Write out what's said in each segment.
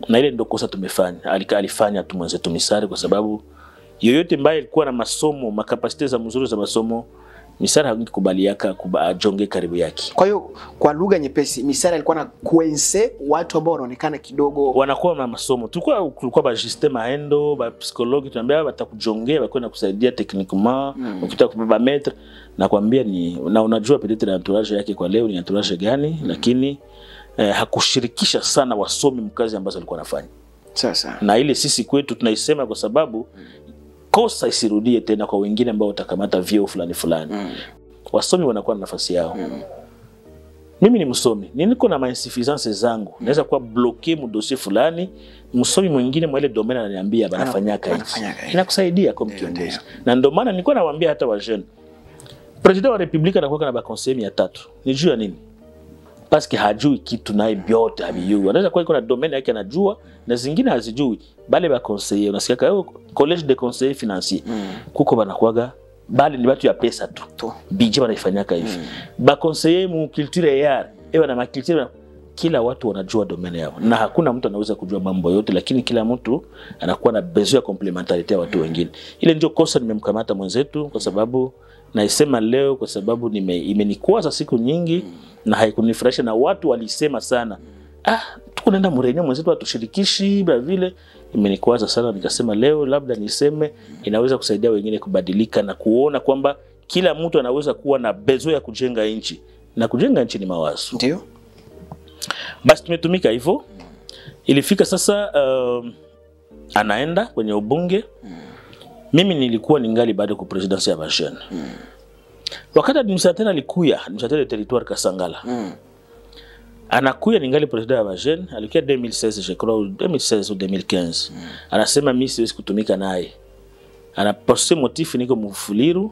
na ile ndio kosa tumefanya Alika, alifanya tu mwenzetu Misari kwa sababu yoyote ambaye alikuwa na masomo makapasite za mzuri za masomo Misari hakukubaliaka kuba ajonge karibu yake Kwa hiyo kwa lugha nyepesi, Misari alikuwa na kuense watu ambao wanaonekana kidogo wanakuwa na masomo tulikuwa kulikuwa ba Justin Maendo ba psikologi tunaambia batakujongea bakwenda kusaidia techniquement mm. ukitaka kubeba metre na kwambia ni na unajua peut-être na entourage yake kwa leo ni entourage gani mm. lakini eh, hakushirikisha sana wasomi mkazi ambazo alikuwa anafanya sasa. na ile sisi kwetu tunaisema kwa sababu kosa isirudie tena kwa wengine ambao watakamata vyeo fulani fulani Mm. wasomi wanakuwa na nafasi yao mimi ni msomi ni niko na mainsuffisance zangu naweza kuwa bloke mudosie fulani msomi mwingine mwa ile domaine ananiambia banafanyaka hivi banafanyaka hivi. inakusaidia kama Ndio, kiongozi na ndio maana nilikuwa nawaambia hata wa jeune president wa republika anakuwa na baconseil mia tatu ni juu ya nini paske hajui kitu naye vyote havijui anaweza kuwa iko na domaine yake anajua na zingine hazijui bale baconseiller unasikia oh, college de conseiller financier Mm. kuko banakuwaga bale ni batu ya pesa tu Tu. bije banaifanyaka hivi baconseiller mu culture yar ewa na maculture kila watu wanajua domaine yao na hakuna mtu anaweza kujua mambo yote lakini kila mtu anakuwa na besoin ya complementarite ya watu wengine ile ndio kosa nimemkamata mwenzetu kwa sababu naisema leo kwa sababu nime, imenikwaza siku nyingi na haikunifurahisha na watu walisema sana ah tuko naenda mrenyo mwenzetu atushirikishi bila vile imenikwaza sana nikasema leo labda niseme inaweza kusaidia wengine kubadilika na kuona kwamba kila mtu anaweza kuwa na bezo ya kujenga nchi na kujenga nchi ni mawazo Ndio. basi tumetumika hivyo ilifika sasa um, anaenda kwenye ubunge mimi nilikuwa ningali bado ku presidency ya bashene wakati administrateur alikuya administrateur de territoire kasangala Mm. anakuya ningali president ya bajene alikuya 2016 je crois ou 2016 ou 2015 anasema mi siwezi kutumika naye anapose motifu niko mufuliru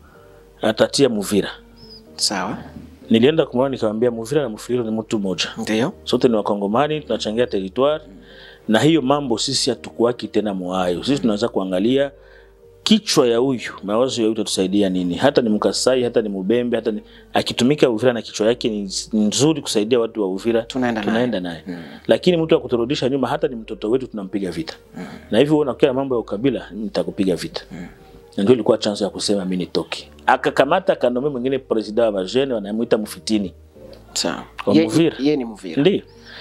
atatia muvira Sawa. nilienda kumwona nikamwambia muvira na mufuliru ni mtu mmoja Ndio. sote ni wakongomani tunachangia territoire na hiyo mambo sisi hatukuwaki tena mwayo sisi tunaweza kuangalia kichwa ya huyu mawazo ya huyu tatusaidia nini hata ni mkasai hata ni mubembe hata ni, akitumika uvira na kichwa yake ni ni nzuri kusaidia watu wa uvira Tunaenda naye. tunaenda naye lakini mtu akuturudisha nyuma hata ni mtoto wetu tunampiga vita na hivyo unakia mambo ya ukabila nitakupiga vita na ndio ilikuwa chance ya kusema mi nitoke akakamata akanome mwingine president wa bajene wanamwita mufitini Sawa. Wa Ye- Muvira. Ye ni Muvira. ndio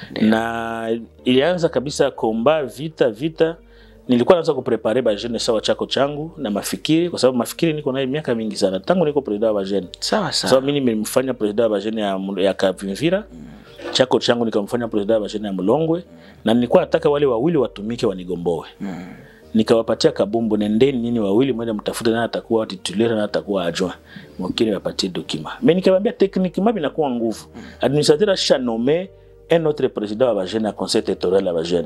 na ilianza kabisa komba vita vita nilikuwa naanza kuprepare bajene sawa chako changu na mafikiri kwa sababu mafikiri niko naye miaka mingi sana tangu niko president wa bajene Sawa sababu sawa. mimi nimemfanya president wa bajene ya, Mu- ya Kavimvira chako changu nikamfanya president wa bajene ya Mulongwe na nilikuwa nataka wale wawili watumike wanigomboe nikawapatia kabumbu nendeni nyinyi wawili mwende mtafute nani atakuwa titulaire na atakuwa adjoint mwingine wapatie document mais nikamwambia techniquement binakuwa nguvu administrateur asha nommé un autre président wa bajene ya conseil territorial ya bajene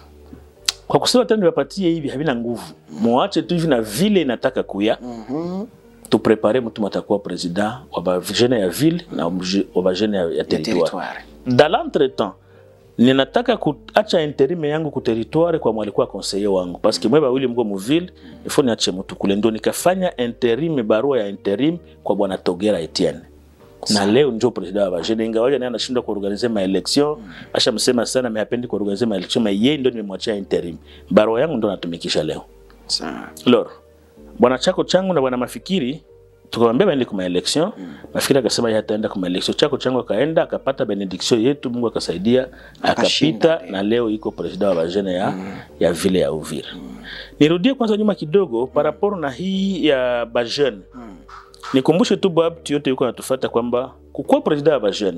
kwa kusema tena niwapatie hivi havina nguvu muache tu hivi na vile inataka kuya Mhm. tuprepare mtu atakuwa president wa bajene ya ville na wa bajene ya, ya Ya territoire territoire. dans l'entretemps ninataka kuacha interime yangu ku territoire kwa mwalikuwa conseiller wangu parce que mwe bawili mko muville ifo niache mtu kule ndo nikafanya interime barua ya interim kwa bwana Togera Etienne na leo ndio president wa bajene ingawaje naye anashindwa kuorganize ma election asha msema sana mais hapendi kuorganize ma election mais yeye ndio nimemwachia interim barua yangu ndo natumikisha leo Sawa. lor bwana chako changu na bwana mafikiri tukamwambia baende kuma election mafikiri akasema yeye hataenda kuma election chako changu akaenda akapata benediction yetu Mungu akasaidia Akashinda, akapita na leo iko president wa bajene ya, ya vile ya Uvira nirudie kwanza nyuma kidogo par rapport na hii ya bajene nikumbushe tu babti yote yuko natufuata kwamba kukuwa president wa bajene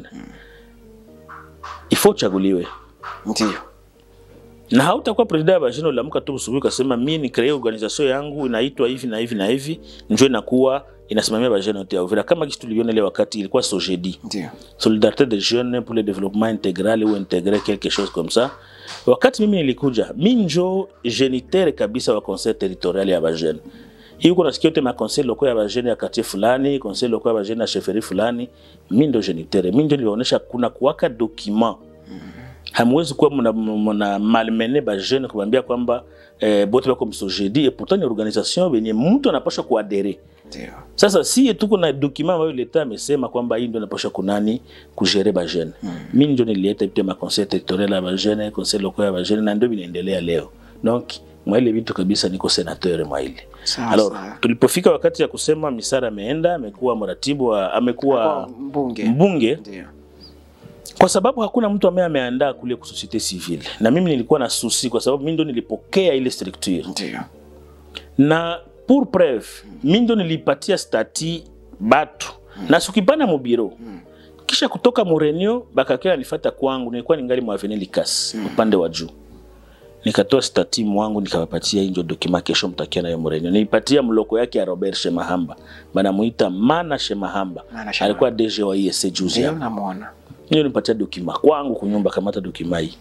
ifo uchaguliwe Ndio. na hautakuwa president wa bajene uliamka tu usubuhi ukasema mi ni kree organisation yangu inaitwa hivi na hivi na hivi njo inakuwa inasimamia bajene yote ya Uvira kama kitu tuliona ile wakati ilikuwa sojedi Ndio. solidarité des jeunes pour le développement intégral ou intégrer quelque chose comme ça wakati mimi nilikuja mi njo génitere kabisa wa conseil territorial ya bajene hii uko nasikia yote maconseil loko ya bajene ya quartier fulani conseil loko ya bajene ya chefferie fulani mi ndo génitere mi njo nilionyesha kuna kuwaka document hamwezi kuwa mna, mna malmene bajene kubambia kwamba eh, bote bako msojedi et pourtant ni organisation benye mtu anapasha kuadere Ndio. sasa sie tuko na document ambayo leta amesema kwamba hii ndio inapasha kunani kugere bajene mm. mi ndio nilieta pia maconseil territorial ya bajene conseil local ya bajene na ndio vinaendelea leo donc mwaile vitu kabisa niko senateur mwaile Sawa, alors sawa. tulipofika wakati ya kusema misara ameenda amekuwa mratibu wa amekuwa Kwa mbunge. mbunge Ndio. kwa sababu hakuna mtu ambaye ameandaa kule ku societe civile na mimi nilikuwa na susi kwa sababu mimi ndo nilipokea ile structure Ndio. na pour preuve mi ndo nilipatia stati batu na sikipana mu biro kisha kutoka murenio bakakia nifata kwangu nilikuwa ningali mwaveni likas upande wa juu nikatoa stati mwangu nikawapatia injo dokima kesho mtakia nayo murenio nilipatia mloko yake ya robert shemahamba banamuita mana shemahamba Mana Shemahamba. alikuwa dg wa esc juzi Ndio hapa namuona. hiyo nipatia dokima kwangu kunyumba kamata dokima hii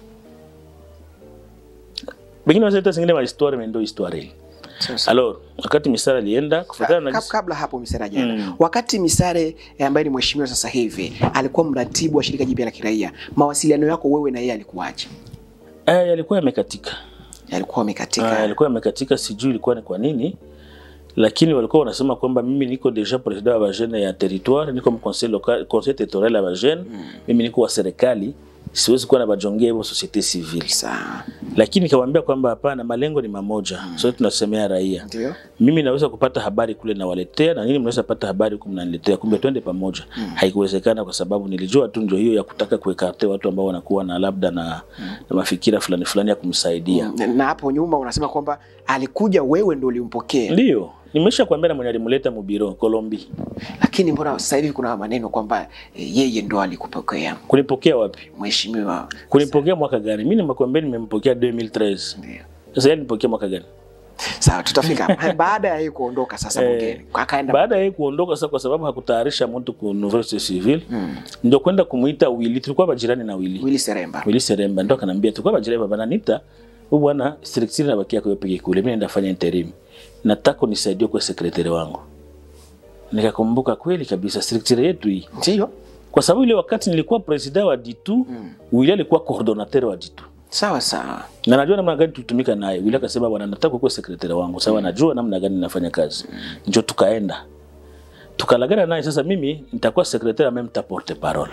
bengine wazaita zingine mahistoire mendo histoire hii Sasa. alors wakati misara alienda kufuatana na Kab- gisi- kabla hapo Misare jana Mm. wakati Misare eh, ambaye ni mheshimiwa sasa hivi alikuwa mratibu wa shirika jipya la kiraia, mawasiliano yako wewe na yeye alikuwaje? eh, yalikuwa yamekatika Yalikuwa Ah, amekatika? yalikuwa yamekatika sijui ilikuwa ni kwa nini lakini walikuwa wanasema kwamba mimi niko deja president wa bajene ya territoire niko mconseil local conseil territorial ya bajene mimi niko wa serikali siwezi kuwa na bajongea hivyo societe civile Sawa. lakini nikamwambia kwamba hapana malengo ni mamoja mm. sote tunasemea raia Ndio. mimi naweza kupata habari kule nawaletea na nini mnaweza pata habari huku mnaniletea kumbe twende pamoja mm. haikuwezekana kwa sababu nilijua tu ndio hiyo ya kutaka kuekarte watu ambao wanakuwa na labda na, na mafikira fulani fulani ya kumsaidia Na- Na hapo nyuma unasema kwamba alikuja wewe ndio ulimpokea, ndio nimesha kuambia na mwenye alimleta mubiro Kolombi lakini mbona sasa hivi kuna maneno kwamba eh, yeye ndo alikupokea kunipokea wapi mheshimiwa? kunipokea mwaka gani mi nimekwambia nimempokea 2013 Ndio. sasa yeye nipokea mwaka gani Sawa, tutafika baada ya yeye kuondoka sasa Eh, bungeni akaenda baada ya yeye kuondoka sasa kwa sababu hakutayarisha mtu ku university civil ndio kwenda kumuita Willy tulikuwa majirani na Willy Willy Seremba. Willy Seremba ndo akanambia tulikuwa majirani baba nanita huyu bwana structure inabakia kwa peke kule mimi naenda fanya interim nataka unisaidie kwa sekretari wangu nikakumbuka kweli kabisa structure yetu hii Ndio. kwa sababu ile wakati nilikuwa president wa Ditu mm. Willy alikuwa coordinateur wa Ditu Sawa sawa. na najua namna gani tulitumika naye. Willy akasema bwana, nataka kuwa sekretari wangu. Sawa, najua namna gani nafanya kazi. Njo tukaenda tukalagana naye. Sasa mimi nitakuwa sekretari ambaye mta porte parole.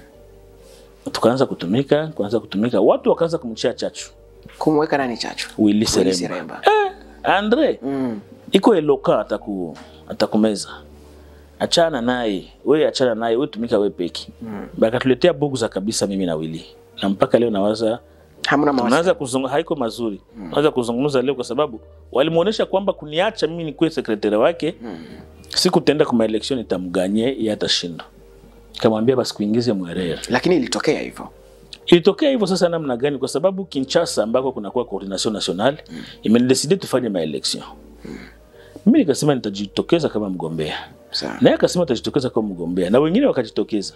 Tukaanza kutumika, kuanza kutumika, watu wakaanza kumchia chachu Kumweka nani chachu? Willy Willy Seremba. Seremba. Eh, Andre Mm. iko eloka ataku atakumeza achana naye we achana naye we tumika we peki mm. bakatuletea bugu kabisa mimi na Willy na mpaka leo nawaza Hamna mawasiliano. tunaanza kuzungumza, haiko mazuri mm. Tunaanza kuzungumza leo kwa sababu walimuonesha kwamba kuniacha mimi nikuwe sekretari wake mm. siku tenda kwa election itamganye yeye atashinda. Kamwambia basi kuingize mwerera. Lakini ilitokea hivyo. Ilitokea hivyo sasa namna gani? Kwa sababu Kinshasa ambako kunakuwa coordination nationale mm. imedecide tufanye maelection mm. mimi nikasema nitajitokeza kama mgombea Sawa. naye akasema atajitokeza kama mgombea na wengine wakajitokeza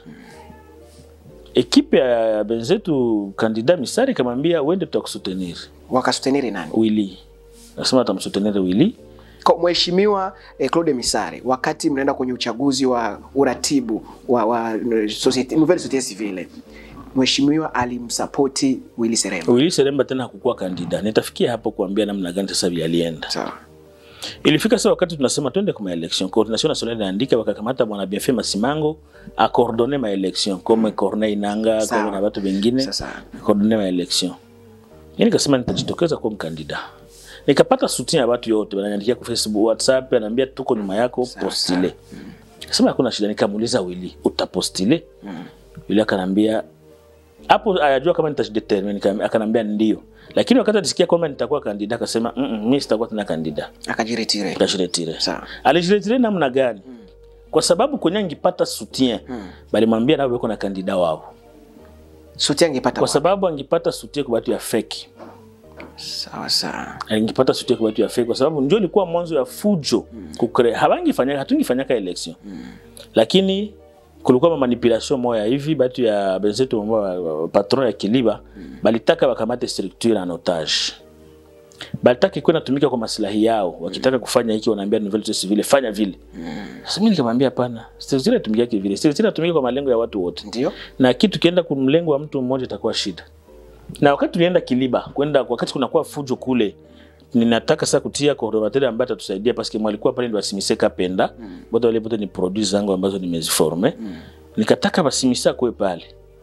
ekipe ya benzetu kandida misari kamwambia uende tutakusutenir Wakasuteniri nani? Willy nasema atamsutenir Willy Kwa Mheshimiwa eh, Claude Misare, wakati mnaenda kwenye uchaguzi wa uratibu wa, wa eh, societe, nouvelle societe civile, Mheshimiwa alimsapoti Willy Seremba. Willy Seremba tena hakukuwa kandida. Nitafikia hapo kuambia namna gani sasa vile alienda. Sawa. Ilifika sasa wakati tunasema twende kwa election, coordination nationale inaandika wakakamata bwana Bienfait Masimango a coordonner ma election comme Corneille Nanga Sawa. comme na watu wengine Sasa coordonner ma election. Mimi nikasema nitajitokeza kuwa mkandida. Nikapata soutien ya watu yote, wananiandikia kwa Facebook, WhatsApp, ananiambia tuko nyuma yako, postile. Sema hakuna shida, nikamuuliza Willy, utapostile? Willy akanambia hapo ayajua kama nitajidetermine, nika- akanambia ndio. Lakini wakati alisikia kwamba nitakuwa kandida akasema mm -mm, mimi sitakuwa tena kandida, akajiretire. nitajiretire. Sawa. Alijiretire namna gani? Kwa sababu kwenye angipata soutien balimwambia nao weko na kandida wao, Suti angepata kwa wapi? sababu angipata soutien kwa watu ya fake Sawa sawa. alingipata soutien kwa watu ya fake, kwa sababu ndio ilikuwa mwanzo ya fujo kukre, habangifanya hatungifanyaka election lakini kulikuwa ma manipulation moya hivi batu ya benzetu ambao wa- wa- patron ya Kiliba balitaka wakamate structure en otage, balitaka ikuwe natumika kwa maslahi yao. Wakitaka kufanya hiki, wanaambia nouvelle société civile fanya vile. Sasa mimi nikamwambia hapana, structure inatumika vile, structure inatumika kwa malengo ya watu wote Ndio. na kitu kienda kumlengo wa mtu mmoja itakuwa shida. Na wakati tulienda Kiliba kwenda, wakati kunakuwa fujo kule, ninataka sasa kutia coordinateur ambaye atatusaidia paske mwalikuwa pale ndio Asimise Kapenda mm. bote wale bote ni produits zangu ambazo nimeziforme mm. nikataka Basimise akwe pale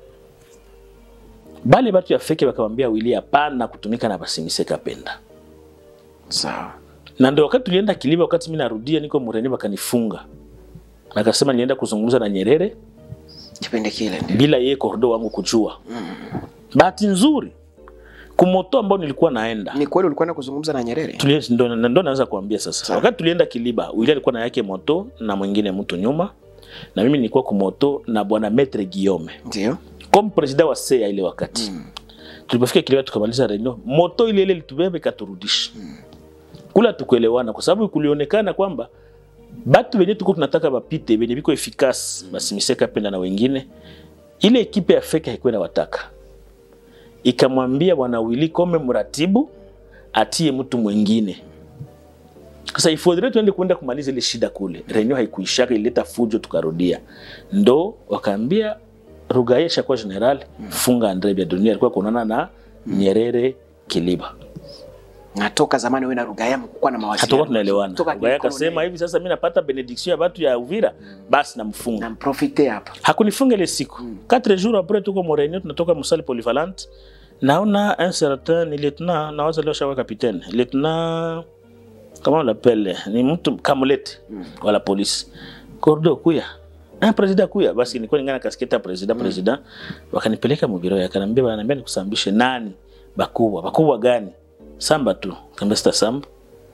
bale batu ya feke bakamwambia Willy hapana kutumika na Basimise Kapenda sawa na ndio wakati tulienda Kiliba, wakati mimi narudia niko Mureni, wakanifunga akasema nienda kuzungumza na Nyerere kipindi kile ndio bila yeye kordo wangu kujua. Bahati nzuri kumoto ambao nilikuwa naenda ni kweli ulikuwa na kuzungumza na Nyerere Tuli- ndo ndo naanza kuambia sasa. Sawa. Wakati tulienda Kiliba, Willy alikuwa na yake moto na mwingine mtu nyuma, na mimi nilikuwa kumoto na bwana Maître Guillaume ndio comme president wa SEA ile wakati mm. tulipofika Kiliba tukamaliza reunion, moto ile ile litubebe ikaturudisha mm. kula tukuelewana, kwa sababu kulionekana kwamba batu wenye tuko tunataka bapite benye biko efikasi basimiseka penda na wengine, ile ekipe ya feka haikuwa inawataka, ikamwambia bwana Willy kome mratibu atie mtu mwingine. Sasa ifodhile tuende kwenda kumaliza ile shida kule, reunion haikuishaka, ilileta fujo, tukarudia, ndo wakaambia Rugaye shakuwa general, funga Andre Bya Dunia alikuwa kuonana na Nyerere Kiliba natoka zamani wewe na Rugaya mkuwa na mawasiliano hatukuwa tunaelewana. Toka Rugaye kikoloni. akasema hivi sasa, mimi napata benediction ya watu ya Uvira, basi namfunga. na mprofite hapa Hakunifunga ile siku. Quatre jours après tuko mo reunion, tunatoka musali polyvalente, naona un certain ni lieutenant, nawaza leo shawa capitaine, lieutenant comment on l'appelle, ni mtu kamulete wala polisi kordo kuya Ah, president kuya basi nilikuwa ningana kasketa president president wakanipeleka mu biro yakaniambia wananiambia nikusambishe nani bakubwa bakubwa gani samba tu kamba sita samba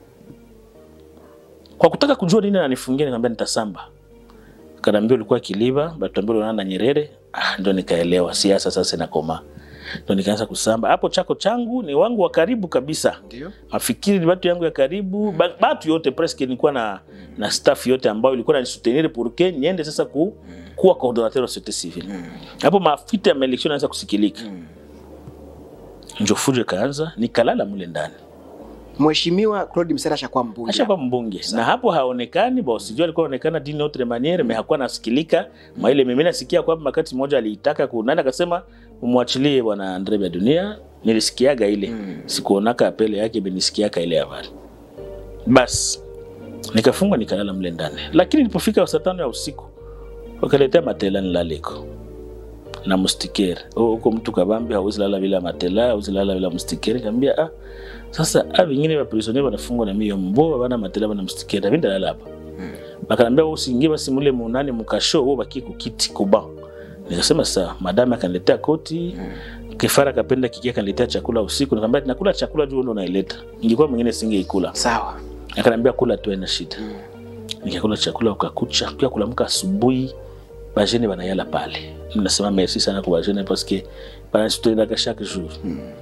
kwa kutaka kujua nini ananifungia nikamwambia nitasamba kanaambia ulikuwa Kiliba batuambia unaona na Nyerere ah, ndo nikaelewa siasa sasa inakoma ndo nikaanza kusamba hapo chako changu ni wangu wa karibu kabisa ndio mafikiri ni watu yangu ya karibu ba- batu yote presque nilikuwa na, na staff yote ambayo ilikuwa nanisoutenir pour que niende sasa ku, kuwa coordinateur wa société civile hapo mafita ya maelection naanza kusikilika njo fujo ikaanza nikalala mule ndani Mheshimiwa Claude Msera ashakuwa mbunge ashakuwa mbunge na hapo haonekani ba sijui alikuwa anaonekana d'une autre manière mais hakuwa nasikilika ma ile mimi nasikia kwamba wakati mmoja aliitaka kunani akasema umwachilie bwana Andre Bya Dunia nilisikiaga ile Mm. sikuonaka apele yake benisikiaka ile habari basi nikafungwa nikalala mle ndani lakini nilipofika saa tano ya usiku wakaletea matela nilaleko na mustikere huko mtu kabambi hauwezi lala bila matela hauwezi lala bila mustikere nikamwambia ah sasa a vingine vya prisonnier wanafungwa na mio mbo bana matela bana mustikere mimi ndalala hapa bakanambia wewe usiingie basi mule munani mukasho wewe baki kukiti kuba nikasema sawa madame akaniletea koti kifara kapenda kikia akaniletea chakula usiku nikamwambia nakula chakula juu ndo naileta ingekuwa mwingine singeikula sawa akaniambia kula tu haina shida nikakula chakula ukakucha pia kulamka asubuhi bajene banayala pale nasema merci sana kwa bajene paske banasituendaka chaque jour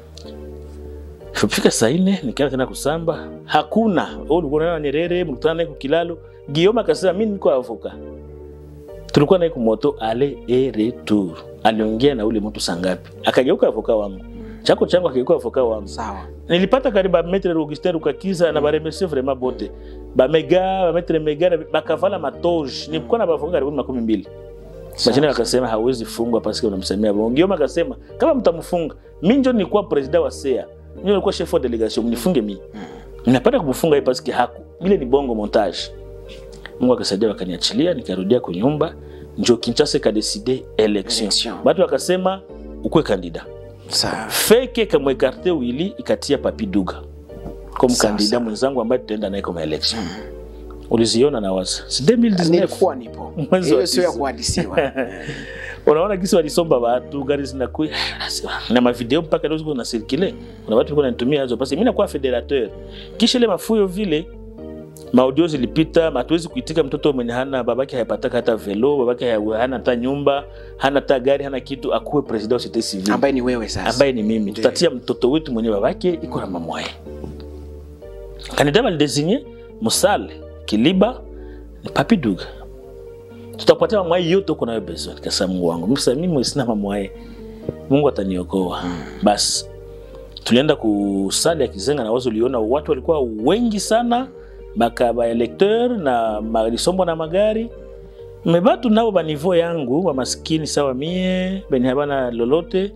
Fika saa nne nikaenda tena kusamba, hakuna wewe ulikuwa unaona Nyerere, mlikutana naye kukilalo. Guillaume akasema mimi niko avoka, tulikuwa naye kumoto ale et retour. Aliongea na ule mtu sangapi, akageuka avoka wangu, chako changu akageuka avoka wangu sawa nilipata karibu bametre Augustin Rukakiza na baremercie vraiment bote bamega bametre mega na bakavala matoge nilikuwa na bavoka karibu makumi mbili Bajene wakasema hawezi fungwa paske unamsemea bongo. Guillaume akasema kama mtamfunga, mimi ndio nilikuwa president wa SEA, mimi nilikuwa chef wa delegation, mnifunge mimi. Ninapenda kumfunga yeye paske haku ile ni bongo montage. Mungu akasaidia wakaniachilia, nikarudia kwa nyumba, ndio Kinshasa ka decide election. Election. Watu wakasema ukwe kandida sawa feke kamwekarte wili ikatia papi duga comme Sawa, kandida sawa. mwenzangu ambaye tutaenda naye kwa election uliziona na waza si 2019 nilikuwa nipo Mwezi wa hiyo sio ya tisa. kuhadisiwa unaona kisi walisomba watu gari zinakuya na mavideo mpaka leo ziko na circule kuna watu walikuwa wananitumia hizo basi mimi nakuwa federateur kisha ile mafuyo vile maudio zilipita hatuwezi kuitika mtoto mwenye hana babake hayapataka hata velo babake haya- hana hata nyumba hana hata gari hana kitu akuwe president wa societe civile ambaye ni wewe sasa ambaye ni mimi Ndiyo. tutatia mtoto wetu mwenye babake iko na mamwaye kandidat balidesinye musale kiliba ni papi duga tutapatia mamwaye yote uko nayo besoin kasa mungu wangu msa mimi sina mamwaye mungu ataniokoa basi tulienda kusali ya kizenga na wazo uliona watu walikuwa wengi sana baka baelekteur na malisombo na magari mebatu nabo banivo yangu wa maskini sawa mie benye habana lolote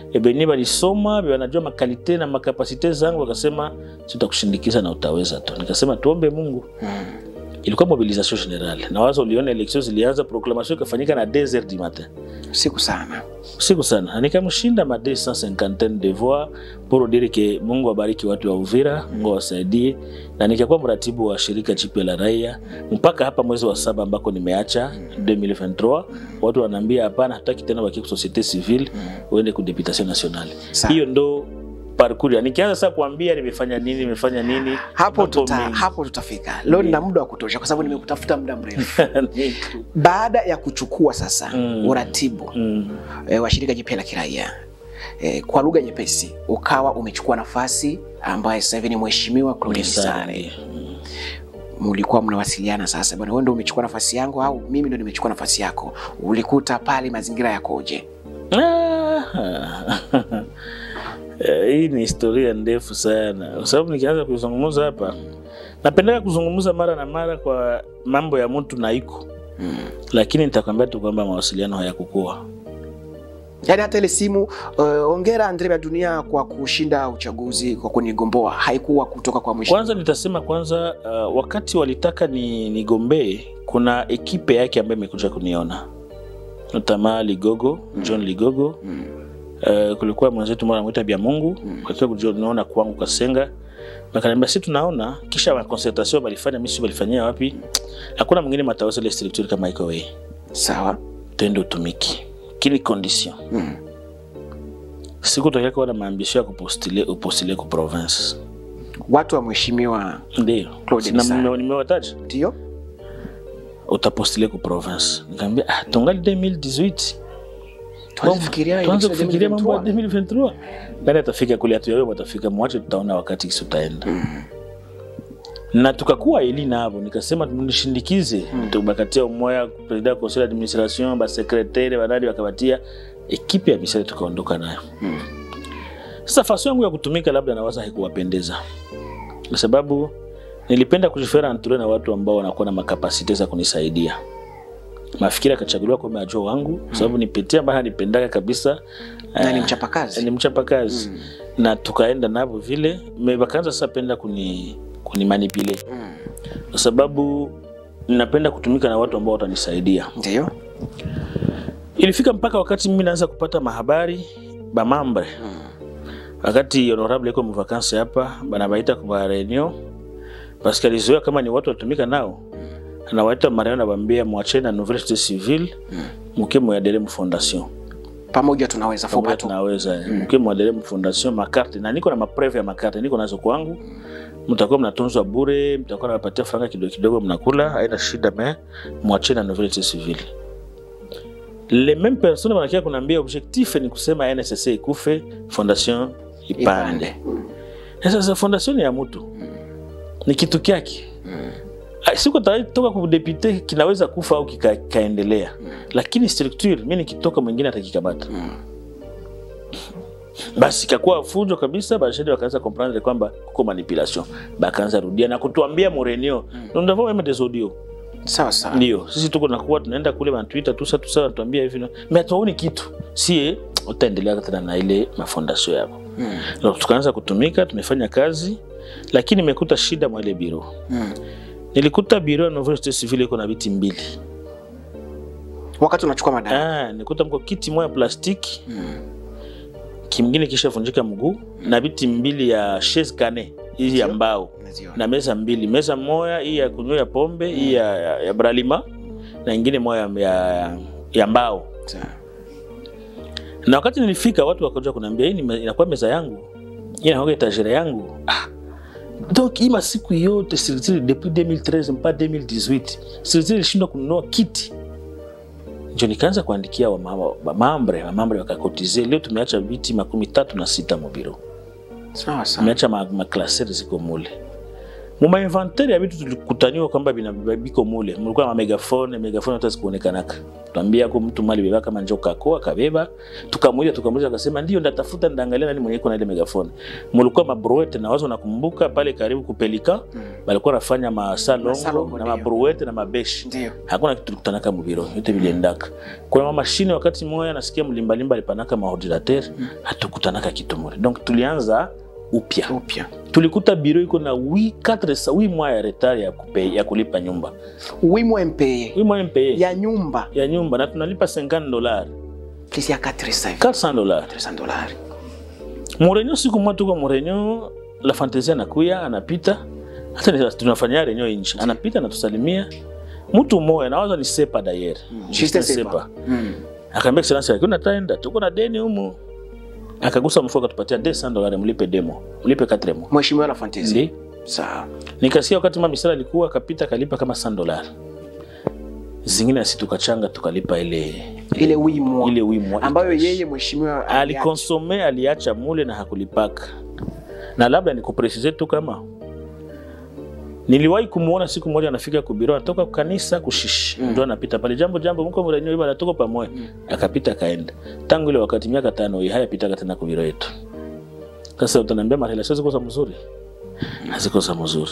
ebeni balisoma be wanajua makalite na makapasite zangu wakasema tutakushindikiza na utaweza tu nikasema tuombe mungu ilikuwa mobilisation general na wazo uliona election zilianza proclamation ikafanyika na 2 heures du matin siku sana siku sana na nikamshinda ma 250 de voix pour dire que mungu abariki watu wa uvira mungu awasaidie na nikakuwa mratibu wa shirika jipya la raia mpaka hapa mwezi wa saba ambako nimeacha 2023 watu wanaambia hapana hataki tena wakie ku societe civile uende ku deputation nationale Sawa. hiyo ndo parcours ya nikianza sasa kuambia nimefanya nini nimefanya nini hapo mambo tuta, mengi. hapo tutafika leo nina muda wa kutosha kwa sababu nimekutafuta muda mrefu Ni- baada ya kuchukua sasa Mm. uratibu Mm. e, wa shirika jipya la kiraia e, kwa lugha nyepesi ukawa umechukua nafasi ambaye sasa hivi ni mheshimiwa Claude Misare. Mlikuwa mnawasiliana sasa, bwana, wewe ndio umechukua nafasi yangu au mimi ndio nimechukua nafasi yako? Ulikuta pale mazingira yakoje? Ah. Eh, hii ni historia ndefu sana kwa sababu nikianza kuzungumza hapa napendeka kuzungumza mara na mara kwa mambo ya mtu na iko lakini nitakwambia tu kwamba mawasiliano hayakukua Yaani hata ile simu uh, ongera Andre ya dunia kwa kushinda uchaguzi kwa kunigomboa haikuwa kutoka kwa mheshimiwa. kwanza nitasema kwanza uh, wakati walitaka ni nigombee kuna ekipe yake ambayo imekuja kuniona tamaa ligogo john ligogo Uh, kulikuwa mwenzetu mmoja anamwita bya mungu mm. kakiwa kuniona kwangu kasenga wakaniambia si tunaona kisha ma concertation balifanya misi balifanyia wapi hakuna mwingine mataweza ile structure kama iko wewe Sawa. tende utumiki kili condition Mm. siku tokea kuwa na maambisho ya kupostile upostile ku province Watu wa mheshimiwa ndio Claude Na Misare. nime- nimewataja ndio utapostile ku province nikamwambia ah tungali 2018 Tuanze fikiria tuanze election kufikiria mambo ya 2023. 2023 nani atafika kule hatu wewe watafika mwache tutaona wakati kisi utaenda na tukakuwa ili navo nikasema mnishindikize tubakatia umoya president wa conseil d'administration basekretare banani wakabatia ekipe ya misari tukaondoka nayo sasa faso yangu ya kutumika labda nawaza haikuwapendeza kwa sababu nilipenda kujifera anture na watu ambao wanakuwa na makapasite za kunisaidia mafikiri akachaguliwa kwa majua wangu kwa sababu nipitia ambayo nipendaga kabisa Na ni Eh, mchapakazi. ni mchapakazi na tukaenda navo vile me- wakaanza sasa penda kuni kunimanipulate Mm. kwa sababu ninapenda kutumika na watu ambao watanisaidia Ndio. ilifika mpaka wakati mimi naanza kupata mahabari bamambre wakati honorable iko mvakansi hapa banabaita kwa reunion paske alizoea kama ni watu watumika nao anawaita mareo nabambia mwacheni na nouvelle société civile muke moyadere mu fondation Pamoja tunaweza pamoja fupa tu. tunaweza muke moyadere mu fondation makarte na niko na mapreve ya makarte niko nazo kwangu mtakuwa mnatunzwa bure mtakuwa nawapatia franga kidogo kidogo mnakula haina shida me mwacheni na nouvelle société civile les mêmes personnes wanakia kunaambia objectif ni kusema NSSC ikufe fondation ipande Ipande. Na sasa fondation ni ya mtu ni kitu kyake Ah, siku toka kudepute kinaweza kufa au kika- kikaendelea lakini structure mi nikitoka mwingine atakikamata basi ikakuwa fujo kabisa bashedi wakaanza comprendre kwamba kuko manipulation bakaanza rudia na kutuambia murenio nous n'avons même des audios Sawa sawa. ndio sisi tuko nakuwa tunaenda kule banatwita tusa tusa natuambia hivi na- me hatuoni kitu sie utaendelea tena na ile mafondasio yako Mm. Na tukaanza kutumika tumefanya kazi lakini imekuta shida mwa ile biro Mm. nilikuta biro ya Nouvelle Société Civile iko na viti mbili Wakati unachukua madaraka. ah, nilikuta mko kiti moja plastiki kingine kishavunjika mguu na viti mbili ya chaise cane hii ya mbao Unaziona. na meza mbili meza moya hii ya kunywea pombe hii ya, ya, ya bralima na ingine moya ya, ya mbao Sawa. na wakati nilifika watu wakaja kuniambia hii ni me- inakuwa meza yangu hii inakuwa etagere yangu ah. donc hii masiku yote Sirtiri depuis 2013 mpaka 2018 Sirtiri ilishindwa kununua kiti njo nikaanza kuandikia wamama- wamambre wamambre wakakotize leo tumeacha viti makumi tatu na sita mubiro Sawa sawa. tumeacha ma- maklaseri ziko mule muma inventaire ya vitu tulikutaniwa kwamba bina biko mule mulikuwa na megafone megafone hata zikuonekanaka tuambia ko mtu mali beba kama njo kako akabeba tukamuita tukamuita akasema ndio ndatafuta ndaangalia nani mwenye iko na ile megafone mulikuwa mabruete na wazo nakumbuka pale karibu kupelika Mm. balikuwa nafanya masalongo Masalongo, na ndio. mabruete na mabeshi Ndio. hakuna kitu tulikutanaka mubiro yote viliendaka kuna mamashine wakati moya nasikia mlimbalimba alipanaka maordinateur hatukutanaka kitu mure donc tulianza upya Upya. tulikuta biro iko na 4 wi mwa ya retard ya, kupe, ya kulipa nyumba Wimwe mpeye wi mwa mpeye ya, ya nyumba ya nyumba na tunalipa 50 dollars plus ya 400 400 dollars 400 dollars. murenyo siku moja tuko murenyo la fantasia anakuya anapita hata ni- tunafanya renyo nje anapita anatusalimia mtu mmoja nawaza ni sepa dayer Juste sepa. Mm. akaambia excellence yake unataenda tuko na deni humu akagusa mfuko akatupatia 200 dollars mlipe demo mlipe 4 mois Mheshimiwa la Fantasy. ndi Sawa. nikasikia wakati mama misala alikuwa akapita akalipa kama 100 dollars zingine asi tukachanga tukalipa ile Ile wimwa ile wimwa ambayo yeye mheshimiwa aliacha. alikonsome aliacha mule na hakulipaka na labda nikupresize tu kama niliwahi kumuona siku moja anafika kubiro anatoka kanisa kushishi Mm. ndio anapita pale jambo jambo mko mrenyo iba anatoka pamoja akapita akaenda tangu ile wakati miaka tano hii hayapitaka tena kubiro yetu sasa utaniambia marelasio ziko za mzuri haziko za mzuri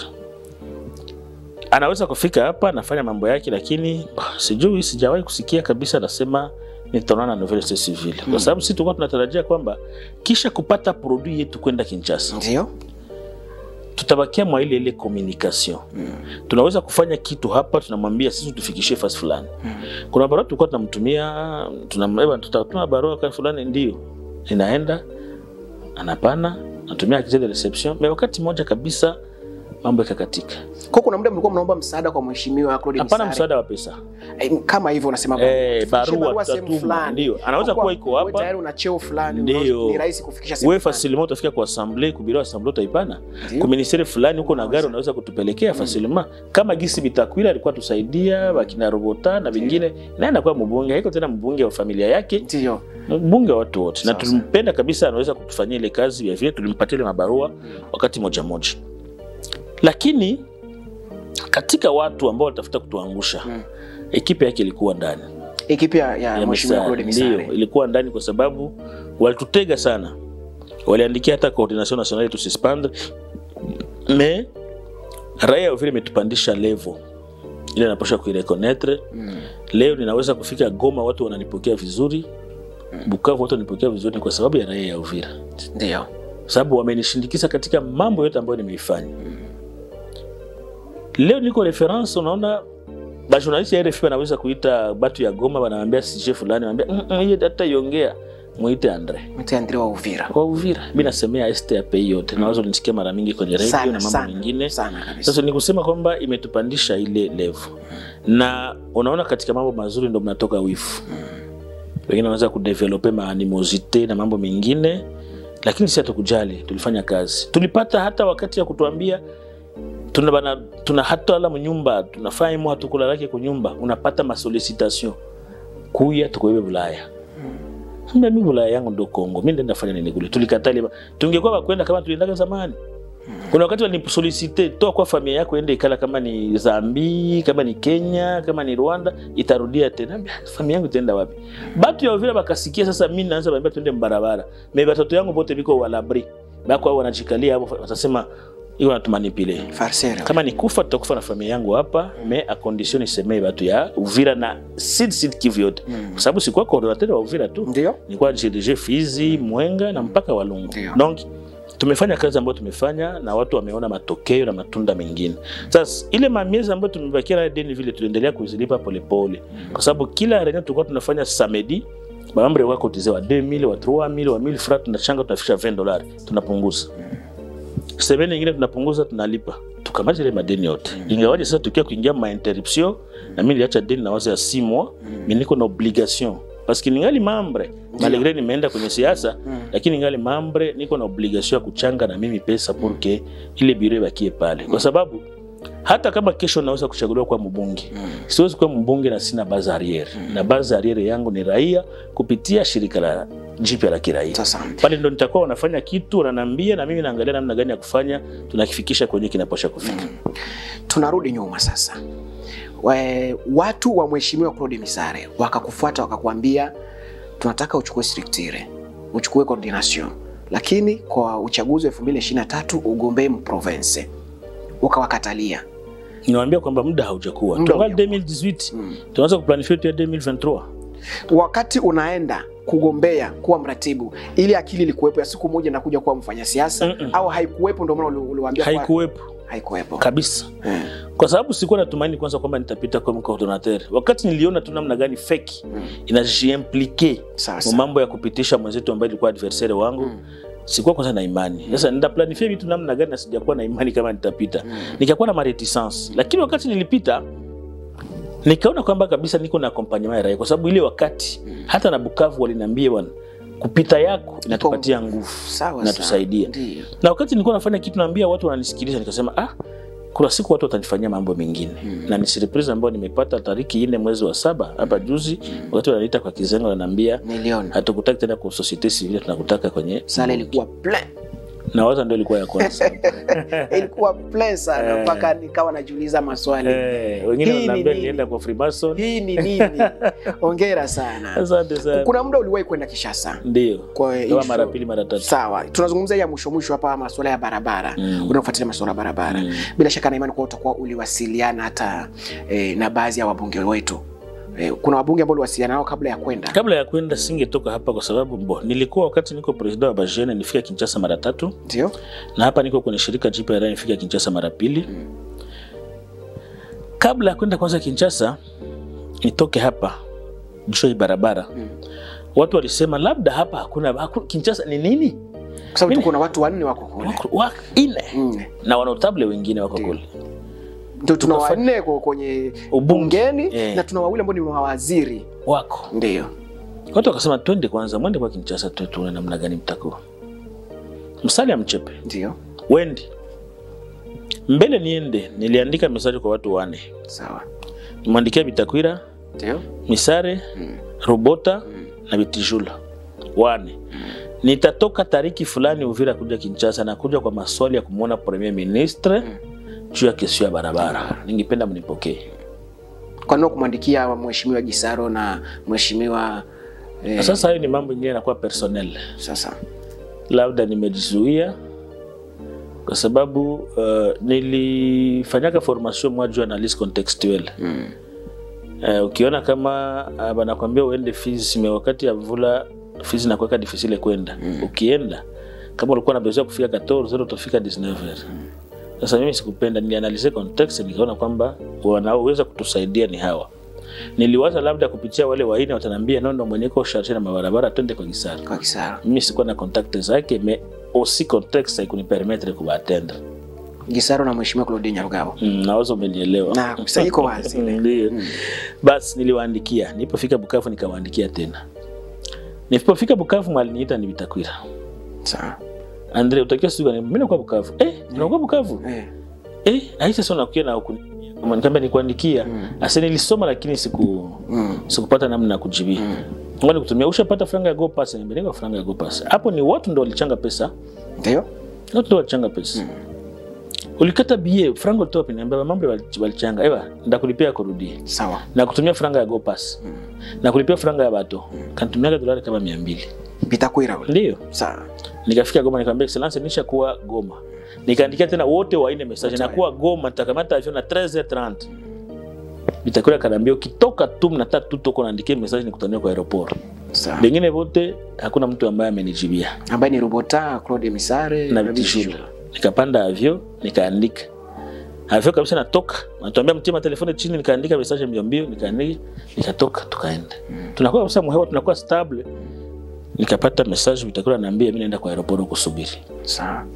anaweza kufika hapa anafanya mambo yake lakini bah, sijui sijawahi kusikia kabisa anasema nitaonana na nouvelle société civile kwa sababu sisi tulikuwa tunatarajia kwamba kisha kupata produit yetu kwenda Kinshasa Ndio. tutabakia mwa ile ile communication tunaweza kufanya kitu hapa tunamwambia sisi tufikishie fasi fulani kuna barua tulikuwa tunamtumia tunambeba tutatuma barua kwa fulani ndio inaenda anapana natumia accès de reception mais wakati moja kabisa mambo ikakatika Kwa kuna muda mlikuwa mnaomba msaada kwa mheshimiwa Claude hapana Misare. msaada wa pesa Eh, kama hivyo unasema Eh, tufikishe barua sehemu tutatuma, fulani. ndio. Anaweza Kwa kuwa iko wewe hapa. tayari una cheo fulani Ndio. unaweza- ni rahisi kufikisha sehemu wewe fulani. facilement utafika kwa assemblée kubiro assemblée utaipana Ndio. kwa ministeri fulani huko na gari unaweza kutupelekea facilement kama gisi bitakwila alikuwa tusaidia wakina robota na vingine naye anakuwa mbunge haiko tena mbunge wa familia yake Ndio. mbunge wa watu wote na Sawa, tulimpenda kabisa anaweza kutufanyia ile kazi vile vile tulimpatia ile mabarua wakati moja moja lakini katika watu ambao walitafuta kutuangusha Mm. ekipe yake ilikuwa ndani Ekipi ya, ya ya mheshimiwa Misare. Claude Ndio, Misare. ilikuwa ndani kwa sababu walitutega sana, waliandikia hata coordination nationale tusispandre, me raia vile imetupandisha level ile napasha kuirekonetre. Mm. Leo ninaweza kufika Goma, watu wananipokea vizuri, Bukavu watu wananipokea vizuri, ni kwa sababu ya raia ya Uvira, Ndio. sababu wamenishindikiza katika mambo yote ambayo nimeifanya. Leo niko reference, unaona bajournaliste ya RFI wanaweza kuita batu ya Goma, wanaambia sije fulani, wanaambia mm, mm, hiyo hata iongea muite Andre Mtu Andre wa Uvira. kwa Uvira. Mimi nasemea STAP yote, na wazo nisikia mara mingi kwenye radio Sana, na mambo sana, mengine. Sana kabisa. Sasa ni kusema kwamba imetupandisha ile level, na unaona katika mambo mazuri ndo mnatoka wifu. Wengine wanaweza kudevelope maanimosite na mambo mengine, lakini si hatukujali, tulifanya kazi. Tulipata hata wakati ya kutuambia tuna bana, tuna hata ala mnyumba tunafanya imo hatukulalake kunyumba, unapata masolicitation kuya tukoibe Bulaya Mbona mimi Bulaya yangu ndo Kongo, mimi ndenda fanya nini kule? Tulikatali, tungekuwa bakwenda kama tuliendaga zamani. Kuna wakati walinisolicite toa kwa familia yako ende ikala, kama ni Zambi, kama ni Kenya, kama ni Rwanda, itarudia tena. Mbia, Familia yangu itaenda wapi? Batu ya Uvira bakasikia sasa, mimi naanza bambia twende mbarabara. Me batoto yangu bote biko walabri. Bako hao wanajikalia hapo, watasema hiyo natumanipile. Farsera. Kama ni kufa tutakufa na familia yangu hapa, me a condition isemee batu ya Uvira na Sud Sud Kivu yote. Kwa sababu sikuwa coordinateur wa Uvira tu Ndio. nilikuwa GDG Fizi, Mwenga na mpaka Walungu. Ndio. Donc tumefanya kazi ambayo tumefanya na watu wameona matokeo na matunda mengine. Sasa ile mamiezi ambayo tumebakia nayo deni vile tuliendelea kuzilipa polepole, kwa sababu kila reunion tulikuwa tunafanya samedi mambre wako kotize wa 2000 wa 3000 wa 1000 francs tunachanga tunafikisha 20 dollars tunapunguza. Semeni nyingine tunapunguza tunalipa. Tukamaliza ile madeni yote. Ingawaje sasa tukiwa kuingia ma interruption na mimi niliacha deni na wazo ya 6 mois, mimi niko na obligation parce que ningali mambre malgré nimeenda kwenye siasa lakini ningali mambre niko na obligation ya kuchanga na mimi pesa pour que ile biro ibakie pale, kwa sababu hata kama kesho naweza kuchaguliwa kuwa mbunge siwezi kuwa mbunge na sina base arriere na base arriere yangu ni raia kupitia shirika la jipya la kiraia Asante. pale ndo nitakuwa wanafanya kitu wananiambia na mimi naangalia namna gani ya kufanya tunakifikisha kwenye kinaposha kufika tunarudi nyuma sasa We, watu wa mheshimiwa Claude Misare wakakufuata wakakuambia tunataka uchukue structure uchukue coordination lakini kwa uchaguzi wa 2023 ugombee mprovince ukawakatalia niwaambia kwamba muda haujakuwa Muda tungali haujakuwa. 2018 tunaanza kuplanifia tu ya 2023 wakati unaenda kugombea kuwa mratibu ili akili ilikuwepo ya siku moja nakuja kuwa mfanyasiasa Mm-mm. au haikuwepo ndio maana uli- uliwaambia kwa- haikuwepo haikuwepo kabisa Eh, kwa sababu sikuwa natumaini kwanza kwamba nitapita kama coordinateur wakati niliona tu namna gani feki Mm. inajiimplike sawa mu sawa mambo ya kupitisha mwenzetu ambaye ilikuwa adversaire wangu Mm. sikuwa kwanza na imani sasa nitaplanifia vitu namna gani na sijakuwa na imani kama nitapita nikakuwa na mareticence lakini wakati nilipita nikaona kwamba kabisa niko na accompagnement ya raia kwa sababu ile wakati hata na Bukavu waliniambia bwana kupita yako inatupatia nguvu sawa inatusaidia sawa. Ndiyo. na wakati nilikuwa nafanya kitu naambia watu wananisikiliza nikasema ah kuna siku watu watanifanyia mambo mengine na ni surprise ambayo nimepata tariki nne mwezi wa saba hapa juzi wakati wananiita kwa kizengo wananiambia niliona hatukutaki tena kwa societe civile tunakutaka kwenye sala ilikuwa plan na waza ndio ilikuwa ya kwanza ilikuwa plan sana Eh. mpaka nikawa najiuliza maswali eh, wengine Hii ni wananiambia nini? nienda kwa Freemason hii ni nini ongera sana asante sana kuna muda uliwahi kwenda kishasa ndio kwa kama issue- mara pili mara tatu sawa tunazungumzia ya mwisho mwisho hapa masuala ya barabara Mm. unaofuatilia masuala ya barabara Mm. bila shaka na imani kuwa utakuwa uliwasiliana hata eh, na baadhi ya wabunge wetu eh, kuna wabunge ambao uliwasiliana nao kabla ya kwenda kabla ya kwenda singetoka hapa kwa sababu mbo nilikuwa wakati niko president wa Bajene nilifika Kinshasa mara tatu ndio na hapa niko kwenye shirika jipya la nifika Kinshasa mara pili. Kabla ya kwenda kwanza Kinshasa, nitoke hapa juu ya barabara Mm. watu walisema labda hapa hakuna, hakuna Kinshasa ni nini? kwa sababu Mimi- tuko na watu wanne wako kule Wako wa, ine Mm. na wanotable wengine wako Ndio. kule ndio tuna Tukafa- wanne kwa- kwenye Ubunge. bungeni Eh. na tuna wawili ambao ni mawaziri wako ndio watu wakasema, twende kwanza, mwende kwa Kinshasa tu tuone namna gani mtakuwa. Msali ya mchepe ndio wendi mbele niende, niliandika mesaji kwa watu wane, sawa nimwandikia Bitakwira, ndio Misare, Mm. Robota na Bitijula wane. Nitatoka tariki fulani Uvira kuja Kinshasa na kuja kwa maswali ya kumwona premier ministre juu ya kesho ya barabara. Ningependa mnipokee. kwa nini kumwandikia mheshimiwa Gisaro na mheshimiwa eh, Sasa hayo ni mambo ingine yanakuwa personnel, sasa labda nimejizuia kwa sababu uh, nilifanyaka formation mwa juu analyse contextuelle mm. Uh, ukiona kama uh, banakwambia uende Fizi me wakati ya mvula Fizi nakuweka difficile kwenda mm. ukienda kama ulikuwa na besoin ya kufika 14 utafika 19 sasa mimi sikupenda nilianalize context nikaona kwamba wanaoweza kutusaidia ni hawa niliwaza labda kupitia wale waine watanambia nondo mwenyeko sharti na mabarabara twende kwa Gisaro kwa Gisaro mimi sikuwa na contact zake me aussi context haikunipermettre kubatendre Gisaro na mheshimiwa Claude Nyarugabo mm, nawaza umenielewa na sasa iko wazi Ndiyo. Basi niliwaandikia, nilipofika Bukavu nikawaandikia tena. Nilipofika Bukavu mwaliniita ni Bitakwira. sawa Andre utakiwa siku gani? Mimi nakuwa Bukavu. Eh, unakuwa Bukavu? eh Eh, aisha sasa unakuja na huku. Nikamwambia nikuandikia. Mm. Asa nilisoma lakini siku mm. sikupata namna ya kujibia. Mm. Ngoja kutumia ushapata franga ya Go Pass, niambia franga ya Go Pass. Hapo ni watu ndio walichanga pesa. ndio Watu ndio walichanga pesa. Ulikata bie franga ulitoa pini, niambia mambo wali- walichanga. Ewa, ndakulipia kurudie. sawa na kutumia franga ya GoPass na kulipia franga ya bato kanitumiaga dolari kama mia mbili Bitakwira ule ndio sawa nikafika Goma nikamwambia excellence nisha kuwa Goma nikaandikia tena wote waine message na kuwa Goma nitakamata avion na 13h30 Bitakura kanambia ukitoka tu mnataka tu toko naandikia message nikutania kwa aeroport sawa bengine wote hakuna mtu ambaye amenijibia ambaye ni Robota Claude Misare na vitishula nikapanda avyo nikaandika avyo kabisa natoka natuambia mtima telefoni chini nikaandika message mbio mbio nikaandika nikatoka tukaenda tunakuwa kabisa mhewa tunakuwa stable nikapata message vitakula naambia mimi naenda kwa aeroport kusubiri sawa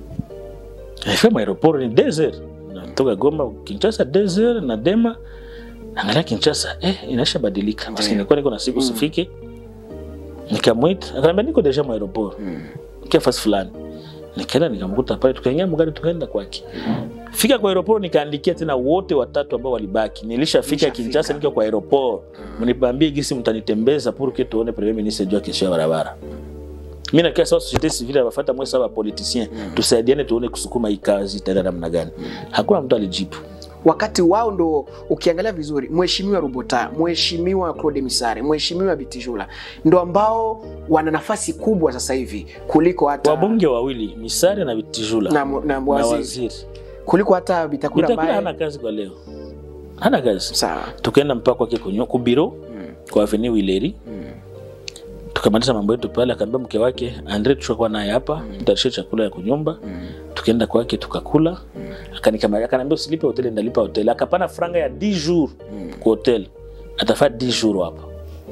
nifika aeroport ni desert natoka Goma Kinshasa desert na Dema angalia Kinshasa eh inaisha badilika basi Ndiyo. nilikuwa niko na siku sifike nikamwita akaniambia niko deja mu aeroport mm. kia fasi fulani nikaenda nikamkuta pale tukaingia mgari tukaenda kwake fika kwa aeroport nikaandikia tena wote watatu ambao walibaki nilishafika Nilishafika. kinchasa nikiwa kwa aeroport mniambie gisi mtanitembeza pour que tuone premier ministre juu ya kesho ya barabara mi nakia sawa societe civile abafata mwe sawa politicien tusaidiane tuone kusukuma hii kazi itaenda namna gani hakuna mtu alijibu wakati wao ndo ukiangalia vizuri mheshimiwa Rubota, mheshimiwa Claude Misare, mheshimiwa Bitijula ndo ambao wana nafasi kubwa sasa hivi kuliko hata wabunge wawili misare na vitijula na, na, na waziri, waziri kuliko hata Bitakura Bitakura ambaye hana kazi kwa leo hana kazi sawa tukaenda mpaka kwake kunyo kubiro kwa avenue Wileri tukamaliza mambo yetu pale, akaambia mke wake Andre, tutakuwa naye hapa tutashia chakula ya kunyumba. Tukaenda kwake tukakula, akanikamata akaniambia usilipe hoteli, ndalipa hoteli. Akapana franga ya 10 jours kwa hoteli, atafaa 10 jours hapa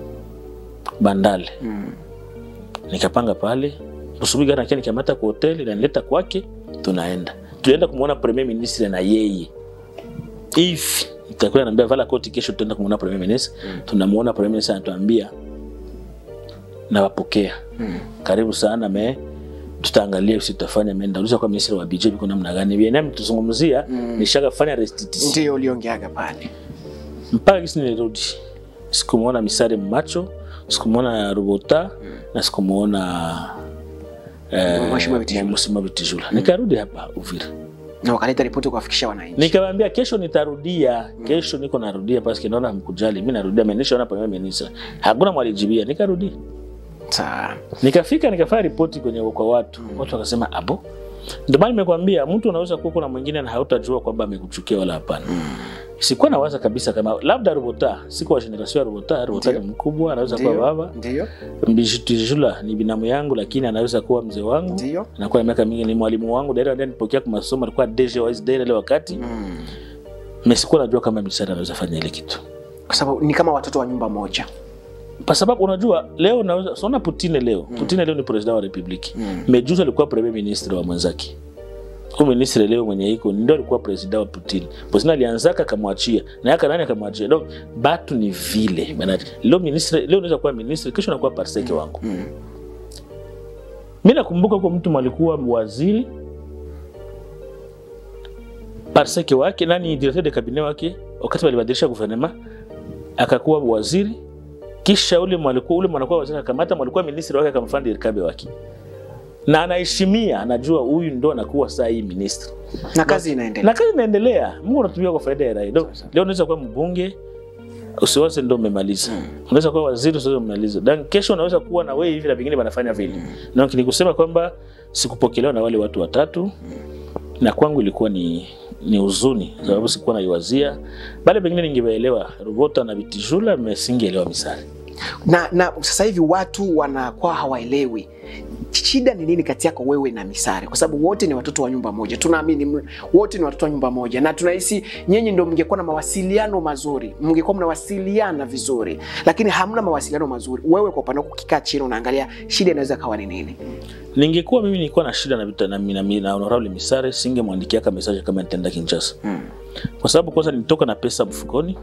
Bandale. Nikapanga pale asubuhi, gari nakia nikamata kwa hoteli, nanileta kwake, tunaenda tulienda kumwona premier ministre na yeye hivi itakuwa naambia vala koti, kesho tutaenda kumwona premier ministre. Tunamuona premier ministre anatuambia nawapokea karibu sana me tutaangalia usi tutafanya me ndauliza kwa ministri wa budget biko namna gani bien nami tuzungumzia nishaka fanya restitution ndio uliongeaga pale mpaka kisi nilirudi sikumuona misare mmacho sikumuona rubota na sikumuona eh, Mheshimiwa Bitijula. Mheshimiwa Bitijula nikarudi hapa Uvira na wakaleta ripoti kuwafikisha wananchi nikamwambia kesho nitarudia kesho niko narudia paske naona hamkujali mi narudia menishaona premier ministre hakuna mwalijibia nikarudi sawa nikafika nikafanya ripoti kwenye kwa watu watu wakasema abo ndio maana nimekwambia mtu unaweza kuwa kuna mwingine na hautajua kwamba amekuchukia wala hapana sikuwa nawaza kabisa kama labda robota siko wa generation ya robota robota ni Ndio. mkubwa anaweza kuwa ndio baba ndio mbijitijula ni binamu yangu lakini anaweza kuwa mzee wangu ndio anakuwa na miaka mingi ni mwalimu wangu daira ndiye nipokea kwa masomo alikuwa DG wa SDR ile wakati Mm. mesikuwa najua kama misara anaweza fanya ile kitu kwa sababu ni kama watoto wa nyumba moja kwa sababu unajua leo unaweza sona Putine leo Putine leo ni president wa republiki mejuzi alikuwa premier ministre wa mwenzake huyu ministre leo mwenye iko ndio alikuwa president wa Putin. Putin alianzaka akamwachia na yaka nani akamwachia. Donc batu ni vile bana. Leo ministre leo unaweza kuwa ministre kesho unakuwa parseke wangu. Mm. Mimi nakumbuka kwa mtu alikuwa waziri parseke wake nani directeur de cabinet wake wakati walibadilisha gouvernement akakuwa waziri kisha ule mwalikuwa ule mwanakuwa waziri akamata mwalikuwa ministri wake akamfanya irkabe wake na anaheshimia anajua huyu ndo anakuwa saa hii ministri na kazi inaendelea na kazi inaendelea mungu anatumia kwa faida ya raia Leo- leo unaweza kuwa mbunge usiwaze ndo umemaliza unaweza kuwa waziri usiwaze umemaliza dan kesho unaweza kuwa na wewe hivi na vingine wanafanya vile na ni kusema kwamba sikupokelewa na wale watu watatu na kwangu ilikuwa ni ni huzuni sababu sikuwa naiwazia bale pengine ningewaelewa rubota na bitijula mesingeelewa misari na, na sasa hivi watu wanakuwa hawaelewi shida ni nini kati yako wewe na Misare, kwa sababu wote ni watoto wa nyumba moja. Tunaamini m- wote ni watoto wa nyumba moja, na tunahisi nyinyi ndio mngekuwa na mawasiliano mazuri, mngekuwa mnawasiliana vizuri, lakini hamna mawasiliano mazuri. Wewe kwa upande wako ukikaa chini unaangalia shida inaweza kawa ni nini? ningekuwa mimi nilikuwa na shida na, vita- na, na, na, na honorable misare singemwandikia ka message kama nitaenda kinchasa Mm. kwa sababu kwanza nilitoka na pesa mfukoni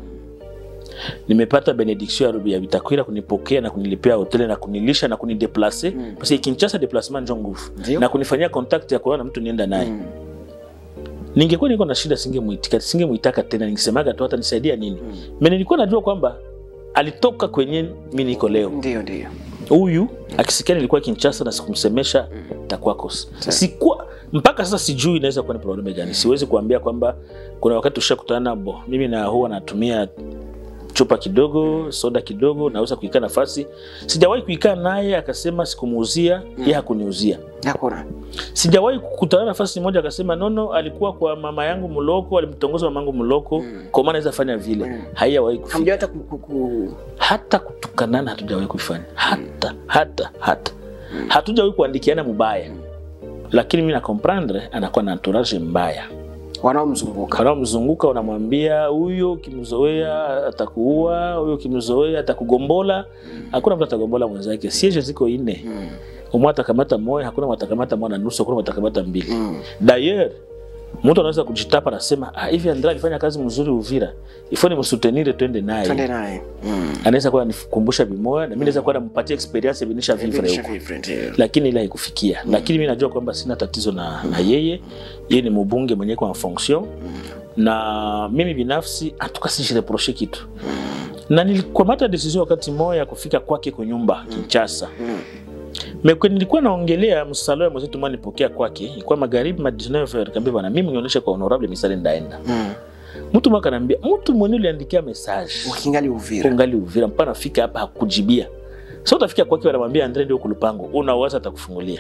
nimepata benediction ya- ya Vitakwira kunipokea na kunilipia hoteli na kunilisha na kunideplace mm. parce que Kinshasa déplacement njo nguvu Ndio. na kunifanyia contact ya kuona mtu nienda naye Mm. ningekuwa niko na shida singemuitika singemuitaka tena ningesemaga tu hata nisaidia nini mm. mimi nilikuwa najua kwamba alitoka kwenye mimi niko leo Ndio, ndio. huyu akisikia nilikuwa Kinshasa na sikumsemesha takuwa kosa. Sikuwa mpaka sasa sijui inaweza kuwa ni probleme gani. Siwezi kuambia kwamba kuna wakati ushakutana bo, mimi na huwa natumia chupa kidogo, soda kidogo, naweza kuikaa nafasi. Sijawahi kuikaa naye akasema sikumuuzia, yeye hakuniuzia. Hakuna. Sijawahi kukutana nafasi moja akasema nono, alikuwa kwa mama yangu mloko, alimtongoza mama yangu mloko, kwa maana naweza fanya vile. Mm. Haijawahi kufika Hamjawahi hata ku, ku, ku... hata kutukanana hatujawahi kuifanya hata hata hata hatujawahi kuandikiana mubaya lakini mi na comprendre anakuwa na entourage mbaya wanaomzunguka wanaomzunguka wanamwambia huyo ukimzoea atakuua huyo ukimzoea atakugombola hakuna mtu atagombola mwenzake siege ziko ine Mm. umwe atakamata moya hakuna mwatakamata moja na nusu hakuna mwatakamata mbili Mm. d'ailleurs mtu anaweza kujitapa nasema ah, hivi Andrea alifanya kazi mzuri Uvira, ifo ni msutenire twende naye twende naye Mm. anaweza kuwa anikumbusha vimoya na mimi naweza kuwa nampatia experience vinisha vivre Vinisha huko vivre, ndio. lakini ile haikufikia lakini mi najua kwamba sina tatizo na, na yeye yeye ni mbunge mwenye kwa fonction na mimi binafsi atuka sijireproche kitu na nilikamata decision wakati moya ya kufika kwake kwa nyumba Kinshasa Mm. Mekwe nilikuwa naongelea msalo ya mwenzetu mwa nipokea kwake ilikuwa magharibi ma 19h kaambia bwana mimi nionyeshe kwa honorable misale ndaenda Mm. mtu mwaka anambia mtu mwenye uliandikia message ukingali uvira ungali Uvira mpaka nafika hapa hakujibia. Sasa utafika kwake wanamwambia Andre ndio kulupango, unaweza atakufungulia.